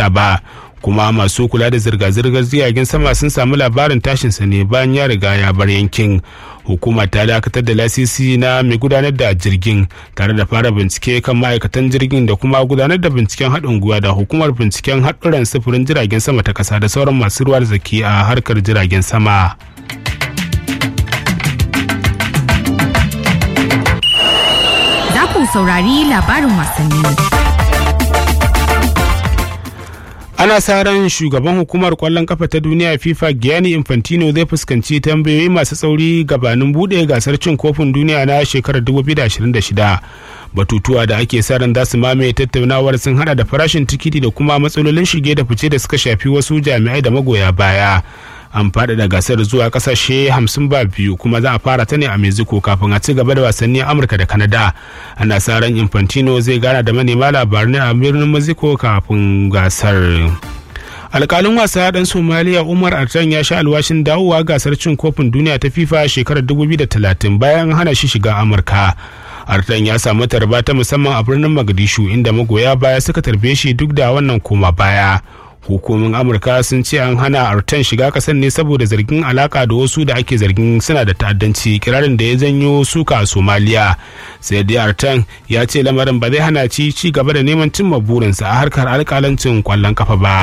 magana ba kuma masu kula da zirga-zirgar jiragen sama sun samu labarin tashinsa ne bayan ya riga ya bar yankin hukuma ta dakatar da lasisi na mai gudanar da jirgin tare da fara bincike kan ma'aikatan jirgin da kuma gudanar da binciken haɗin gwiwa da hukumar binciken haɗuran sufurin jiragen sama ta ƙasa da sauran masu ruwa zaki a harkar jiragen sama. Za ku saurari labarin wasanni. ana sa ran shugaban hukumar kwallon kafa ta duniya fifa gianni infantino zai fuskanci tambayoyi masu tsauri gabanin bude gasar cin kofin duniya na shekarar 2026 batutuwa da ake sa ran za su mamaye tattaunawar sun hada da farashin tikiti da kuma matsalolin shige da fice da suka shafi wasu jami'ai da magoya baya an faɗaɗa gasar zuwa ƙasashe hamsin ba biyu kuma za a fara ta ne a mexico kafin a ci gaba da wasanni amurka da canada ana sa ran infantino zai gana da manema labarai a birnin mexico kafin gasar alkalin wasa dan somaliya umar artan ya sha alwashin dawowa gasar cin kofin duniya ta fifa shekarar 2030 bayan hana shi shiga amurka artan ya samu tarba ta musamman a birnin magadishu inda magoya baya suka tarbe shi duk da wannan koma baya hukumomin amurka sun ce an hana artan shiga kasar ne saboda zargin alaka da wasu da ake zargin suna da ta'addanci kirarin da ya janyo suka a somaliya sai dai artan ya ce lamarin ba zai hana ci ci gaba da neman cimma burinsa a harkar alkalancin kwallon kafa ba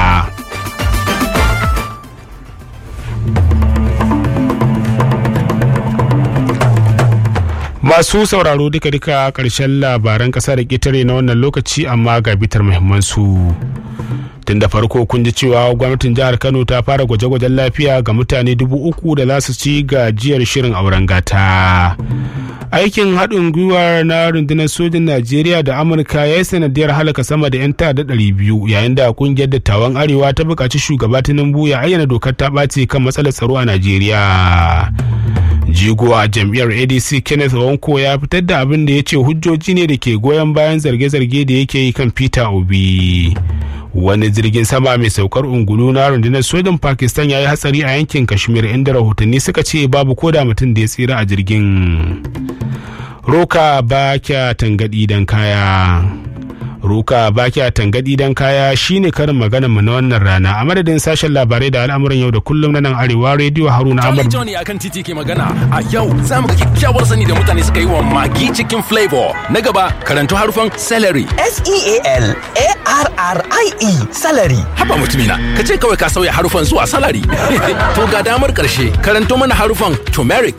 masu sauraro duka-duka karshen labaran kasa da ƙetare na wannan lokaci amma ga bitar muhimmansu. tun da farko kun ji cewa gwamnatin jihar kano ta fara gwaje-gwajen lafiya ga mutane dubu uku da za su ci gajiyar shirin auren gata aikin haɗin gwiwa na rundunar sojin najeriya da amurka ya yi sanadiyar halaka sama da 'yan ta'adda ɗari biyu yayin da kungiyar dattawan arewa ta buƙaci shugaba tinubu ya ayyana dokar ta ɓace kan matsalar tsaro a najeriya jigo a jam'iyyar adc kenneth wanko ya fitar da abin da ya ce hujjoji ne da ke goyon bayan zarge-zarge da yake yi kan peter obi wani jirgin sama mai saukar ungulu na rundunar sojan pakistan ya yi hatsari a yankin kashmir inda rahotanni suka ce babu koda mutum da ya tsira a jirgin roka ba kya tangadi don kaya roka ba kya tangadi don kaya shine karin maganar mu na wannan rana a madadin sashen labarai da al'amuran yau da kullum na nan arewa rediyo haruna amur Johnny akan titi ke magana a yau za mu ga kyakkyawar sani da mutane suka yi wa magi cikin flavor na gaba karantu harufan celery S-E-A-L-A-R-R-I-E salary. haba mutumina ka ce kawai ka sauya harufan zuwa salary to ga damar karshe karanto mana harufan turmeric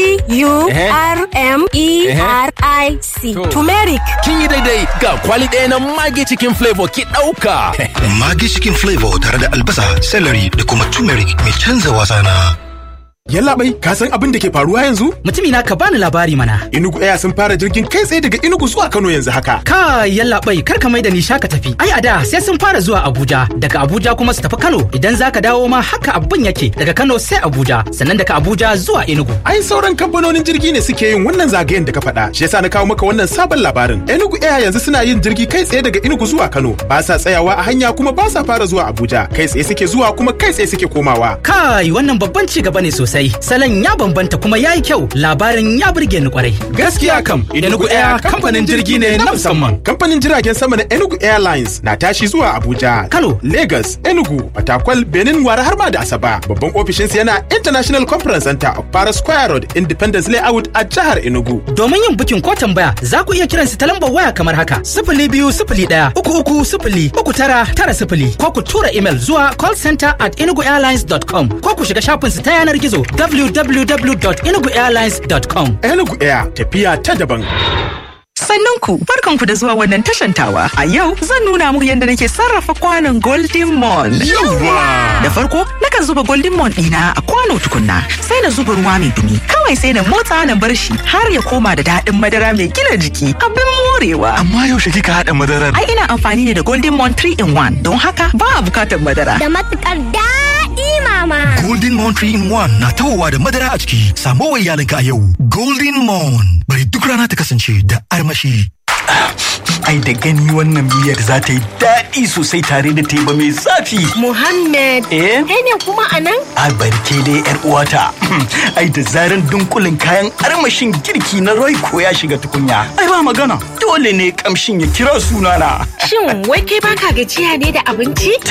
T-U-R-M-E-R-I-C. To. Turmeric. kin yi daidai ga kwali ɗaya na magi cikin flavor ki ɗauka Magi cikin flavor tare da albasa, celery da kuma turmeric mai canza wasa na. Yallaɓai, ka san abin da ke faruwa yanzu? Mutumina ka bani labari mana. Inugu Air sun fara jirgin kai tsaye daga Inugu zuwa Kano yanzu haka. Ka yallaɓai kar ka mai da ni shaka tafi. Ai a da sai sun fara zuwa Abuja, daga Abuja kuma su tafi Kano. Idan za ka dawo ma haka abin yake daga Kano sai Abuja, sannan daga Abuja zuwa Enugu. Ai sauran kamfanonin jirgi ne suke yin wannan zagayen da ka faɗa. Shi yasa na kawo maka wannan sabon labarin. Enugu Air yanzu suna yin jirgi kai tsaye daga Enugu zuwa Kano. Ba sa tsayawa a hanya kuma ba sa fara zuwa Abuja. Kai tsaye suke zuwa kuma kai tsaye suke komawa. Kai wannan babban ci gaba ne sosai. Salon ya bambanta kuma ya yi kyau. Labarin ya burge ni kwarai. Gaskiya kam, Enugu Air kamfanin jirgi ne na musamman. Kamfanin jiragen sama na Enugu Airlines na tashi zuwa Abuja, Kano. Lagos, Enugu, Fatakwal, Benin, Wara har ma da Asaba. Babban ofishinsu yana International Conference Center of Paris Square Road, Independence Layout a jihar Enugu. Domin yin bukin ko tambaya za ku iya kiran su ta lambar waya kamar haka sifili biyu sifili ɗaya uku uku sifili uku tara tara sifili ko ku tura imel zuwa callcenter at enuguairlines.com ko ku shiga shafinsu ta yanar gizo www.enuguairlines.com. Enugu Air tafiya ta daban. Sannan ku, barkanku da zuwa wannan tashantawa. A yau zan nuna muku yadda nake sarrafa kwanon Golden Mon. Da farko, nakan zuba Golden Mon ɗina a kwano tukunna, sai na zuba ruwa mai dumi. Kawai sai na motsa na bar shi har ya koma da daɗin madara mai gina jiki. Abin morewa. Amma yaushe kika haɗa madarar? Ai ina amfani ne da Golden Mon 3 in 1 don haka ba a bukatar madara. Da matukar daɗi mama. Golden Moon 3 in 1 na tawowa da madara a ciki. Samo wa iyalinka a yau. Golden Moon. Bari duk rana ta kasance da armashi. Ai da gani wannan miyar za ta yi daɗi sosai tare da teba mai zafi. Muhammad. Eh? Kai ne kuma a nan? A barke dai yar uwata. Ai da zaran dunkulin kayan armashin girki na Royco ya shiga tukunya. Ai ba magana. Dole ne kamshin ya kira sunana. Shin wai kai baka gajiya ne da abinci?